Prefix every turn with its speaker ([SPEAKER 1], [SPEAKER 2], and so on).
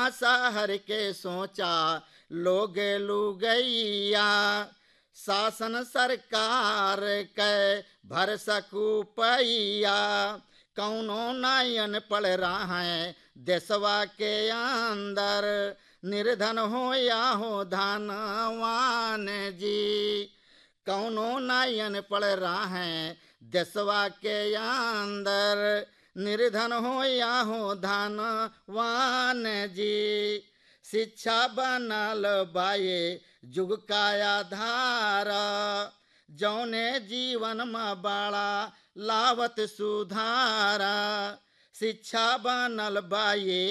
[SPEAKER 1] शहर के सोचा लोग लुगैया शासन सरकार के भर सकू पैया कौनो नयन पड़ रहा है देशवा के अंदर निर्धन हो या हो धनवान जी कौनो नयन पड़ रहा है देशवा के अंदर निर्धन हो या हो धनवान जी शिक्षा बनल बाये जुग का आधार जौने जीवन में बड़ा लावत सुधारा शिक्षा बनल बाये